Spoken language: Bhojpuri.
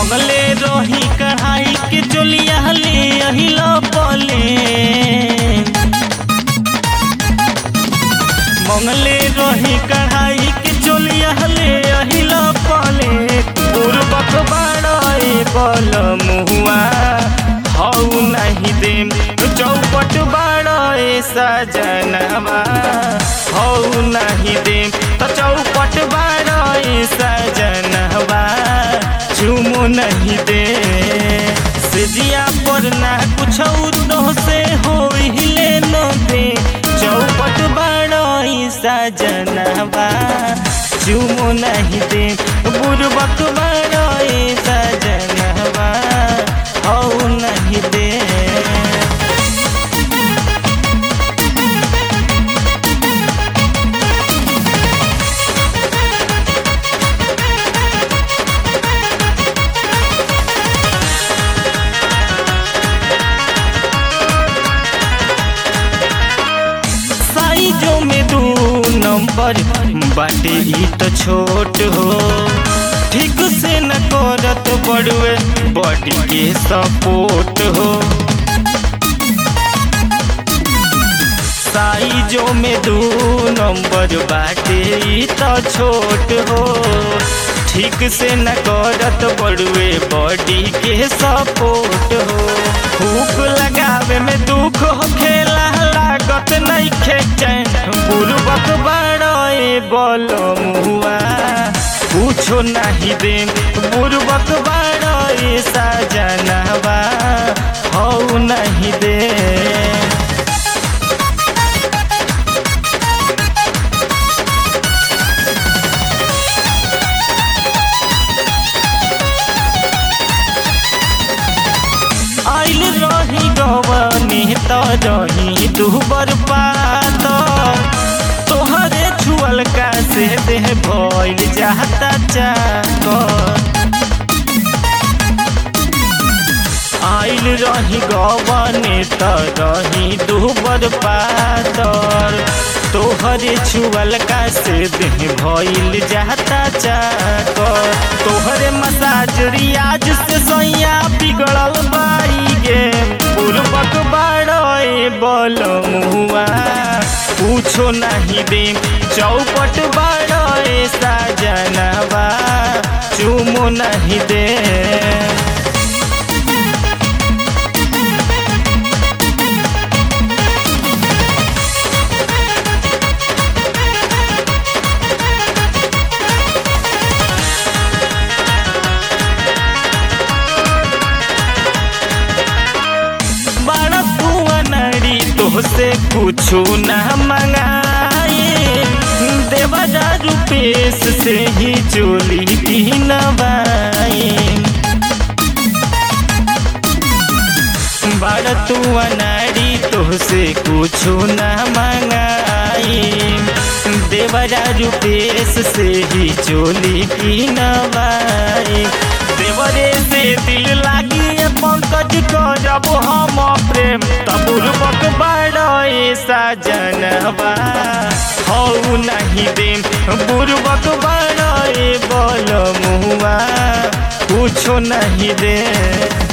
मंगले रही कढ़ाई के चोलिया ले अहिला पले मंगले रही कढ़ाई के चोलिया ले अहिला पले पूर्वक बाड़े बल मुहुआ हऊ नहीं देम चौपट बाड़े सजनवा हऊ नहीं देम तो चौपट बाड़े सजनवा चुमो नहीं दे सिजिया पर ना कुछ तो से हो हिले न दे चौपट बाड़े सजनवा चुमो नहीं दे बुरबक बाड़े सजनवा हऊ नहीं दे साइजों में दू नंबर बाटे ई तो छोट हो ठीक से न करत बड़ुए बॉडी के सपोर्ट हो साइजों में दू नंबर बाटे ई तो छोट हो ठीक से न करत बड़ुए बॉडी के सपोर्ट हो हुक लगावे में दुख हो खेला लागत नहीं खेचैन पूर्वक बड़े बल मुआ पूछो नहीं दे पूर्वक बड़े सजनवा हऊ नहीं दे आइल रही गवनी त रही दुबर पात तोहरे छुअल का से देह भइल जाता चाक आइल रही गवनी त रही दुबर पातर तोहरे छुअल का से देह भइल जाता चाक तोहरे मसाज रियाज से सैया बिगड़ल बाई गे पूर्वक बाड़े बल मुआ पूछो नहीं दे चौपट बाड़े साजनवा चुमो नहीं दे बड़ा कुआ नड़ी तोहसे कुछो न मंगाए देवरा रुपेश से ही चोली पीनवाए बड़ा तुआ नारी तोहसे कुछो न मंगाए देवरा रुपेश से ही चोली पीनवाए देवरे से दिल लागी पंकज करब हम प्रेम तबुर्बक बड़े सजनवा हऊ नहीं देम बुर्बक बड़े बल मुआ कुछो नहीं दे